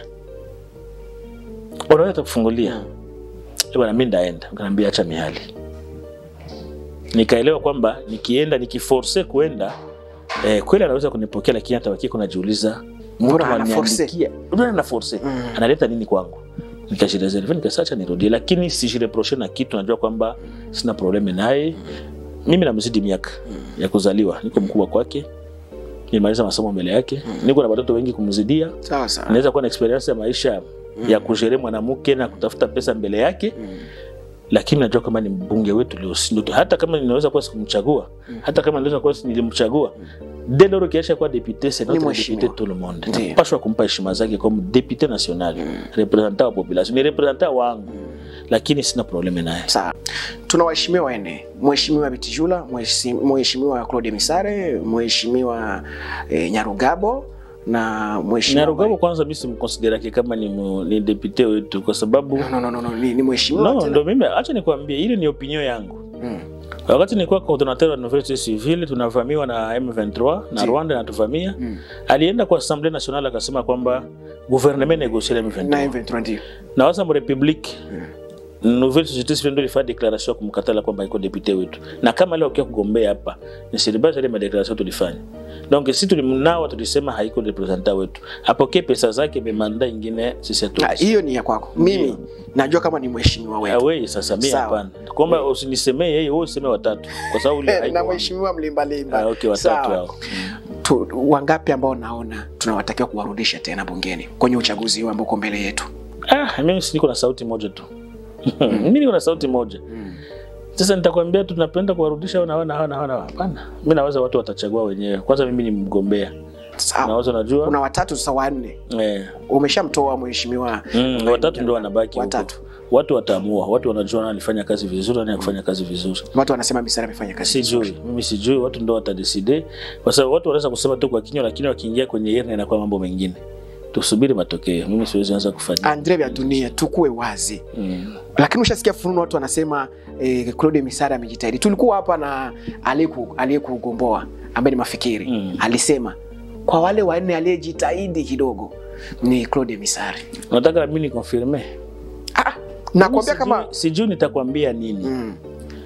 Unaweza atakufungulia. Eh bwana mimi ndaenda. Nikamwambia acha mihali. Nikaelewa kwamba nikienda nikiforce kuenda eh, kweli anaweza kunipokea lakini hata wakie kunajiuliza Mbona ana force? Mbona ana force? Mm. Analeta nini kwangu? Nikajireserve nikasacha nirudie, lakini sijireproche na kitu, najua kwamba sina probleme naye. Mimi namzidi miaka ya kuzaliwa, niko mkubwa kwake, nimaliza masomo mbele yake, niko na watoto wengi kumzidia, sawa sawa naweza kuwa na experience ya maisha ya kujere mwanamke na kutafuta pesa mbele yake lakini najua kama ni mbunge wetu Leosindo, hata kama ninaweza kuwa sikumchagua, hata kama ninaweza kuwa nilimchagua dès lors kiacha kuwa député c'est notre mheshimiwa. député tout le monde, Ndiyo. napashwa kumpa heshima zake comme député national representant wa population, ni representant wangu, lakini sina probleme naye. sawa tuna waheshimiwa wanne mheshimiwa bitijula mheshimiwa mheshimiwa claude misare mheshimiwa eh, nyarugabo na mheshimiwa Nyarugabo kwanza mimi simconsiderake kama ni, mu- ni député wetu kwa sababu no, no, no, no, ni, ni mheshimiwa no, tena. ndo mimi, acha nikwambie, ile ni opinion yangu. Mm. Wakati nilikuwa coordinateur wa Nouvelle Civile tunavamiwa na M23 na Ndiyo. Rwanda natuvamia, Mm. alienda kwa Assemblée Nationale akasema kwamba gouvernement négocie na M23 na M23 ndio na waza mrepublique Nouvelle Société Civile ndio ilifanya declaration ya kumkatala kwamba iko depute wetu, na kama leo ukiwa kugombea hapa ni celebrate ile madeclaration tulifanya. Donc sisi tulimnawa, tulisema haiko representant wetu, apokee pesa zake, memanda ingine sisi hatu Ah, hiyo ni ya kwako mimi najua kama ni mheshimiwa wetu awei. Sasa mimi Sawa. hapana, kwamba usinisemee yeye, wewe useme watatu, kwa sababu ule haiko na wangu. mheshimiwa mlimbalimba Ah, okay, watatu Sawa. hao. tu, wangapi ambao naona tunawatakiwa kuwarudisha tena bungeni kwenye uchaguzi huu ambao uko mbele yetu Ah, mimi si niko na sauti moja tu mimi niko na sauti moja sasa nitakwambia tu tunapenda kuwarudisha hao na hao na hao na hao na hao. hapana mimi naweza watu watachagua wenyewe kwanza mimi ni mgombea sawa naweza najua kuna watatu sasa wanne eh, umeshamtoa mheshimiwa mm, watatu ndio wanabaki huko. watatu watu wataamua watu wanajua nani alifanya kazi vizuri nani akufanya kazi vizuri watu wanasema misara amefanya kazi sijui mimi sijui watu ndio watadeside kwa sababu watu wanaweza kusema tu kwa kinywa lakini wakiingia kwenye irne inakuwa mambo mengine tusubiri matokeo mimi siwezi anza kufanya andre vya dunia tukuwe wazi mm. lakini ushasikia fununu watu wanasema eh, claude misara amejitahidi tulikuwa hapa na aliyeku- aliyekugomboa ambaye ni mafikiri Mm. alisema kwa wale wanne aliyejitahidi kidogo ni claude misari unataka na mimi nikonfirme ah, nakwambia Sijui- kama sijui nitakwambia nini mm,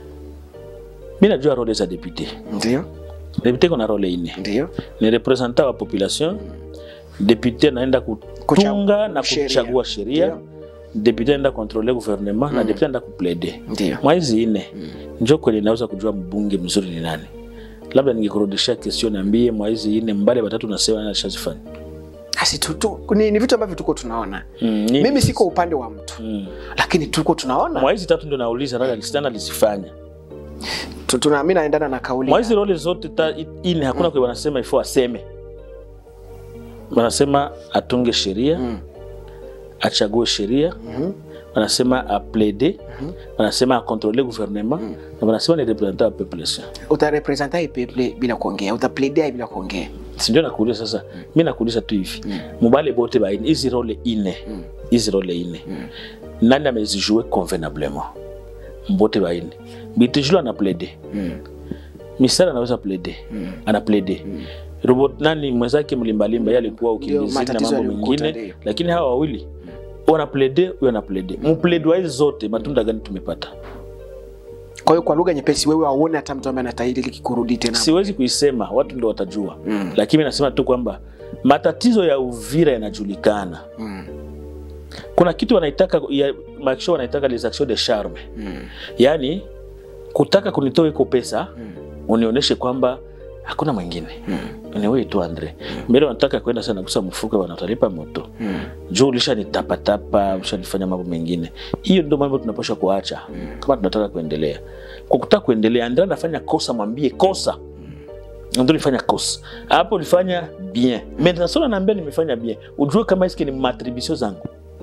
mi najua role za depute ndio depute iko na role ine ndio ni representant wa population depute anaenda kutunga na sheria. kuchagua sheria Ndio. depute anaenda kontrole gouvernement na depute anaenda kuplede ndio mwa hizi ine njo kweli naweza kujua mbunge mzuri ni nani labda ningekurudishia question niambie mwa hizi ine mbale batatu nasema nani alishazifanya Asi, tu, tu, ni, ni vitu ambavyo tuko tunaona Mm, ni- mimi siko upande wa mtu Mm. lakini tuko tunaona mwa hizi tatu ndio nauliza nani alisitana alizifanya Tu- tuna mi naendana na kauli mwa hizi role zote ta, ine hakuna kwa wanasema ifo aseme wanasema atunge sheria Mm. achague sheria Mhm. wanasema aplede wanasema akontrole gouvernement na wanasema ni representant wa population utarepresenta ipeple bila kuongea utapledea bila kuongea sindio nakuuliza sasa mi nakuuliza tu hivi mubale bote baine hizi role ine hizi role ine nani amezijue convenablement mbote baine bitijulu ana plede misara anaweza plede ana plede robot nani mwenzake mlimbalimba ye alikuwa ukimbizini na matatizo mambo yalimkuta, mengine ndio. lakini hawa wawili wana plede huyo ana plede mplede wa hizi zote matunda gani tumepata kwa hiyo kwa lugha nyepesi wewe auone hata mtu ambaye anastahili kikurudi tena siwezi kuisema watu ndio watajua mm. lakini nasema tu kwamba matatizo ya uvira yanajulikana Mm. kuna kitu wanaitaka ya makisho wanaitaka les actions de charme Mm. yaani kutaka kunitoa iko pesa unionyeshe kwamba hakuna mwingine ni wewe tu Andre. Mbele wanataka kwenda sana kusa mfuko, wanatalipa moto juu ulishanitapatapa, ushanifanya mambo mengine. Hiyo ndio mambo tunapaswa kuacha kama tunataka kuendelea. Kwa kutaka kuendelea, Andre anafanya kosa, mwambie kosa ndio nilifanya kosa hapo, ulifanya bien maintenant, sasa naambia nimefanya bien, ujue kama iski ni matribisio zangu.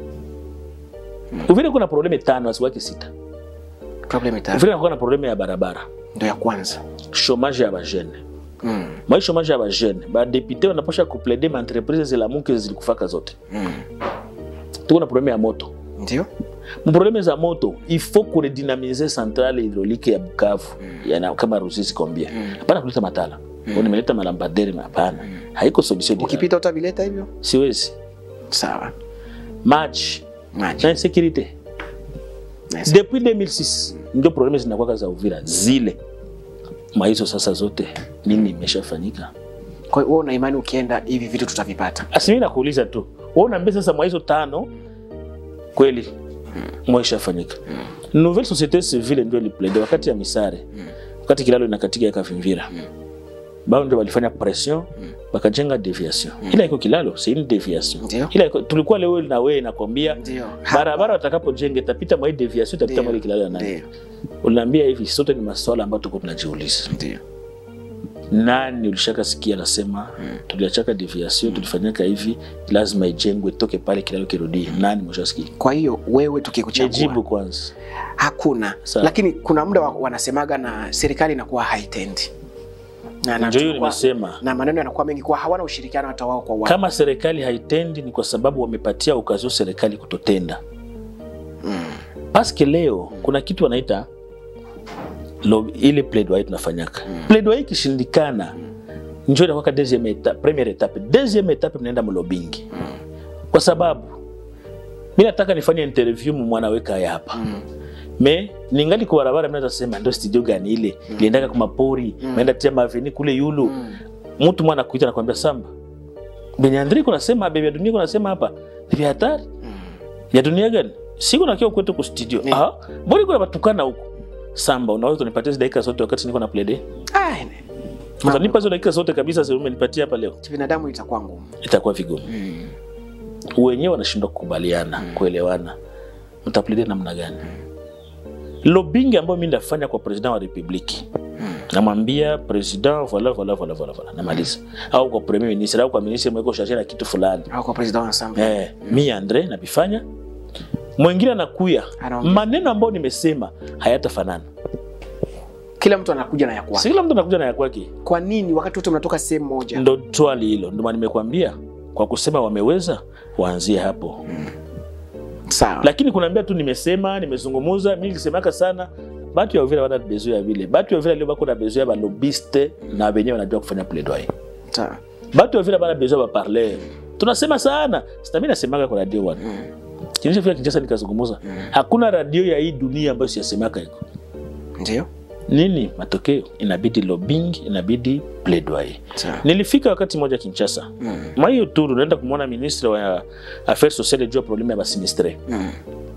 Uvile kuna probleme tano asiwake sita. Problem tatu Uvile kuna probleme ya barabara, ndio ya kwanza. chômage ya bajene Mm. mai chômage ya bajene badepute wanaposha kuplaide maentreprise zilamuke zilikufaka zote. Mm. Tuko na probleme ya moto Ndio? mprobleme za moto il faut kuredynamize centrale hydraulique ya Bukavu yana kama Ruzizi kombia hapana kuleta matala mm. nimeleta malambadere hapana haiko solution direct. Ukipita utavileta hivyo? siwezi Sawa. match Maji. na insécurité Nice. depuis 2006 ndio probleme zinakuwa za Uvira zile maizo sasa zote nini imeshafanyika Kwa hiyo wewe una imani ukienda hivi vitu tutavipata? asimi nakuuliza tu wewe unaambia sasa maizo tano kweli mwa ishafanyika nouvelle société civile ndio iliplaide wakati ya misare wakati kilalo inakatika yakavimvira bao ndio walifanya pression wakajenga deviation ila iko kilalo si ni deviation Ndio. ila iko, tulikuwa leo na wewe nakwambia Ndio. barabara watakapojenga itapita mwa hii deviation itapita mwa ile kilalo ya nani Ndio. unaambia hivi sote ni maswala ambayo tuko tunajiuliza Ndio. nani ulishaka sikia anasema tuliachaka deviation tulifanyaka hivi lazima ijengwe toke pale kilalo kirudie nani mshasikia Kwa hiyo wewe tukikuchagua nijibu kwanza hakuna Sawa. lakini kuna muda wa- wanasemaga na serikali inakuwa haitendi na, na, ndio hiyo tunakuwa- nimesema na maneno yanakuwa mengi kuwa hawana ushirikiano hata wao kwa wao kama serikali haitendi ni kwa sababu wamepatia ukazio serikali kutotenda paske leo kuna kitu wanaita lo- ile plaidoyer tunafanyaka plaidoyer ikishindikana njo inakwaka deuxième étape première étape deuxième étape mnaenda mlobingi kwa sababu mi nataka nifanye interview mumwanaweka ya hapa me ningali kwa barabara mnaweza sema ndo studio gani ile liendaka kwa mapori maenda tia maveni kule yulu mtu mwana kuita nakwambia samba benye Andre kunasema bebe ya dunia kunasema hapa ni vya hatari ya dunia gani siko nakiwa kwetu ku studio Ni. ah mbona kuna batukana huko samba unaweza kunipatia hizo dakika zote wakati niko na play day Ah, ne- utanipa hizo dakika zote kabisa sasa umenipatia hapa leo binadamu itakuwa ngumu itakuwa vigumu wenyewe wanashindwa kukubaliana kuelewana mtaplay day namna gani lobbying ambayo mimi ndafanya kwa president wa republiki namwambia president voila voila voila voila voila namaliza au kwa premier ministre au kwa ministre mweko charge na kitu fulani au kwa president wa ensemble eh, mi andre navifanya mwingine anakuya Anaongea. maneno ambayo nimesema hayatafanana kila mtu anakuja na ya kwake si kila mtu anakuja na ya kwake kwa nini wakati wote mnatoka sehemu moja ndo swali hilo ndio maana nimekwambia kwa kusema wameweza waanzie hapo sawa lakini kunaambia tu nimesema nimezungumuza mi nilisemaka sana batu ya uvira wana bezo ya vile batu ya uvira leo bako na bezo ya balobiste na wenyewe wanajua kufanya plaidoyer sawa batu ya uvira bana bezo ya baparler tunasema sana sitami nasemaka kwa radio wana kinishafika kinchasa nikazungumuza hakuna radio ya hii dunia ambayo siyasemaka iko ndio nini matokeo inabidi lobbying inabidi plaidoyer sawa nilifika wakati moja kinchasa Mm. mwa hiyo turu naenda kumwona ministre wa affaires sociales juu ya probleme ya basinistre Mm.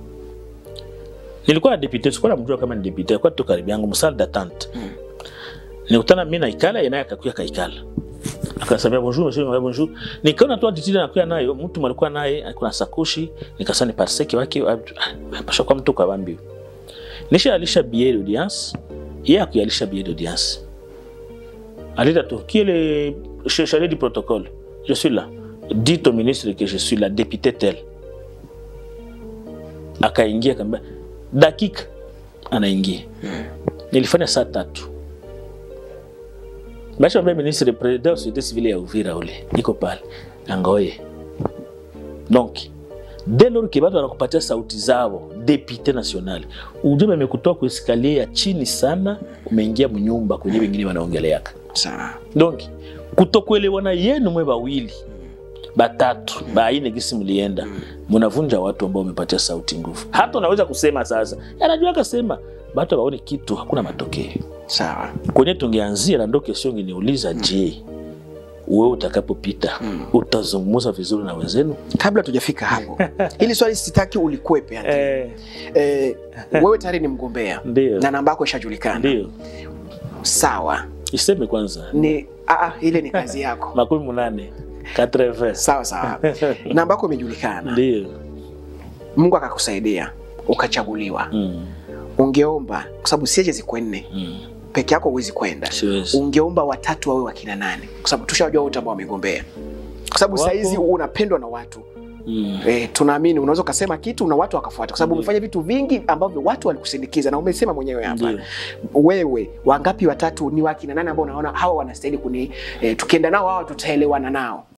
nilikuwa na depute sikuwa namjua kama ni depute alikuwa tu karibu yangu msal d'attente nikutana mi naikala yenaye akakuya kaikala akasamia bonjour monsieur Mwaye, bonjour nikaona tu attitude anakuya nayo mtu alikuwa naye alikuwa na sakoshi nikasani parseke wake pasha kwa mtu kabambi nisha alisha billet d'audience yeye akuyalisha billet d'audience alita tu qui est le ch- chargé du protocole je suis là dites au ministre que je suis la députée tel akaingia kaambia dakika anaingia nilifanya saa tatu bashambia ministre president wa société civile ya uvira ule iko pale angoye donc dès lors que batu wanakupatia sauti zao depute national ujumbe amekutoa kueskalier ya chini sana umeingia mnyumba kwenye wengine wanaongeleaka sawa donc kutokuelewana yenu mwe bawili batatu baine gisi mlienda munavunja watu ambao umepatia sauti nguvu hata unaweza kusema sasa anajua akasema batu abaone kitu hakuna matokeo sawa kwenye tungeanzia na ndo kesio ngeniuliza je wewe utakapopita utazungumza vizuri na wenzenu kabla tujafika hapo hili swali sitaki ulikwepe yani. eh, wewe tayari ni mgombea Ndio. na namba yako ishajulikana ndio sawa iseme kwanza ni aa, ile ni kazi yako makumi munane 80 sawa sawa namba yako imejulikana ndio mungu akakusaidia ukachaguliwa mm. ungeomba kwa sababu siache ziko nne mm. peke yako huwezi kwenda siwezi ungeomba watatu wawe wakina nane kwa sababu tushawajua wote ambao wamegombea kwa sababu Wapo. saizi unapendwa na watu mm. e, tunaamini unaweza ukasema kitu na watu wakafuata kwa sababu Ndio. umefanya vitu vingi ambavyo watu walikusindikiza na umesema mwenyewe hapa Ndio. wewe wangapi watatu ni wakina nane ambao unaona hawa wanastahili kuni e, tukienda nao hawa tutaelewana nao